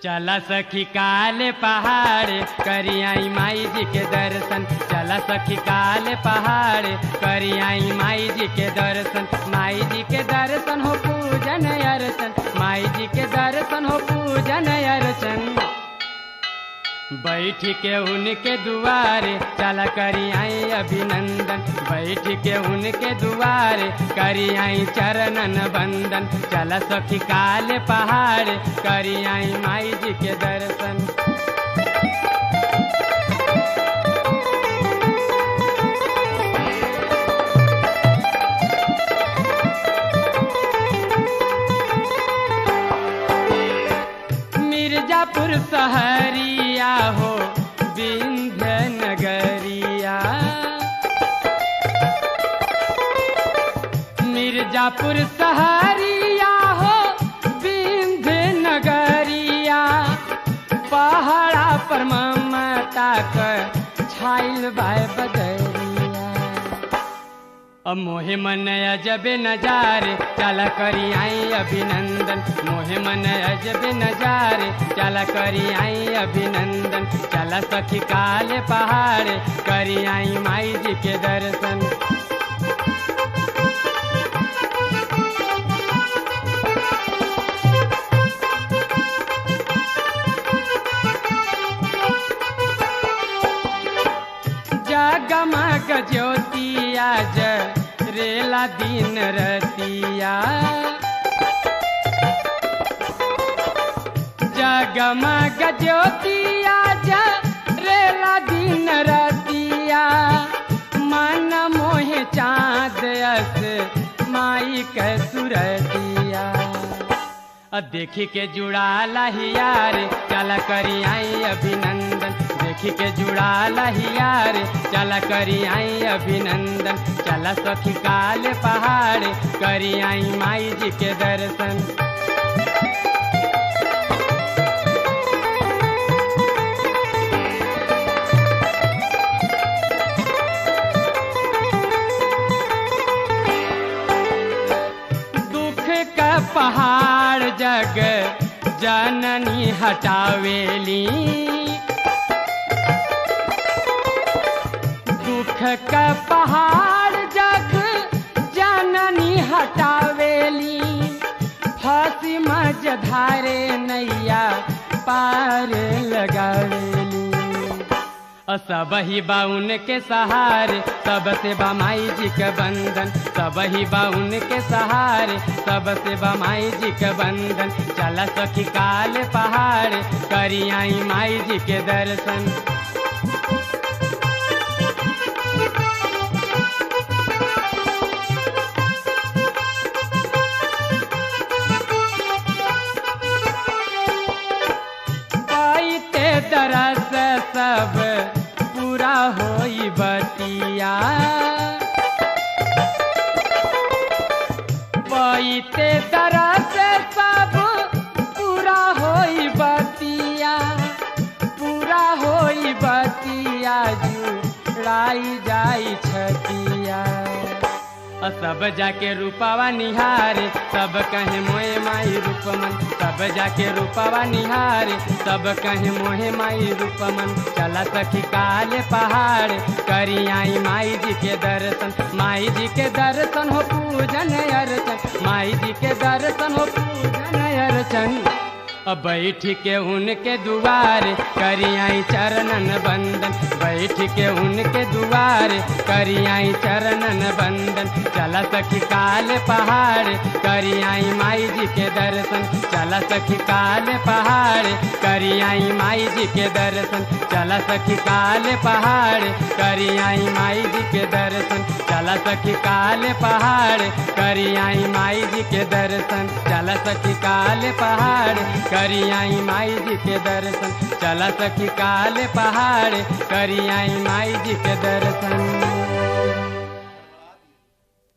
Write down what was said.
चला सखी काले पहाड़ करियाई माई जी के दर्शन चला सखी काले पहाड़ करियाई माई जी के दर्शन माई जी के दर्शन हो पूजन अर्चन माई जी के दर्शन हो पूजन अर्चन बैठ के उनके दुआरे चला करी आई अभिनंदन बैठ के उनके दुआरे करी आई चरणन बंदन चला सखी काले पहाड़ करी आई माई जी के दर्शन मिर्जापुर सहरिया हो विंध्य नगरिया मिर्जापुर सहरिया हो विंध्य नगरिया पहाड़ा पर ममता कर छाइल बाय बदरिया अब मोहे मन अजबे नजारे चला करी आई अभिनंदन मोहे मन अजबे नजारे चला करी आई अभिनंदन चला सखी काले पहाड़ करी आई माई जी के दर्शन जगमग ज्योतिया ज रेला दिन रतिया जगमग ज्योतिया ज रेला दिन रतिया मन मोहे चाँद अस माई के सुरतिया अब देखी के जुड़ा लहियार चला करी आई अभिनंदन देखी के जुड़ा लहियार चला करी आई अभिनंदन चला सखी काले पहाड़ करी आई माई जी के दर्शन दुख का पहाड़ जग जननी हटावेली दुख का पहाड़ जग जननी हटावेली फांसी मज धारे नैया पार लगावेली सब ही बाउन के सहारे सबसे बा माई जी के बंधन सब ही बाउन के सहारे सबसे बा माई जी के बंधन चला सखी काल पहाड़ करी आई माई जी के दर्शन पाइते दरस सब पूरा होई बतिया पाइते दरस सब पूरा होई बतिया पूरा होई बतिया जुड़ाई जाई छतिया अ सब जाके रूपावा निहारे सब कहे मोहे माई रूपमन सब जाके रूपावा निहारे सब कहे मोहे माई रूपमन चला सखी काले पहाड़ करी आई माई जी के दर्शन माई जी के दर्शन हो पूजन अर्चन माई जी के दर्शन हो पूजन अर्चन अब बैठ के उनके दुआरे करी आई चरणन बंदन बैठ के उनके दुआरे करी आई चरणन बंदन चला सखी काले पहाड़ करी आई माई जी के दर्शन चला सखी काले पहाड़ करी आई माई जी के दर्शन चला सखी काले पहाड़ करी आई माई जी के दर्शन चला सखी काले पहाड़ करी आई माई जी के दर्शन चला सखी काले पहाड़ करी आई माई जी के दर्शन चला सखी काले पहाड़ करी आई माई जी के दर्शन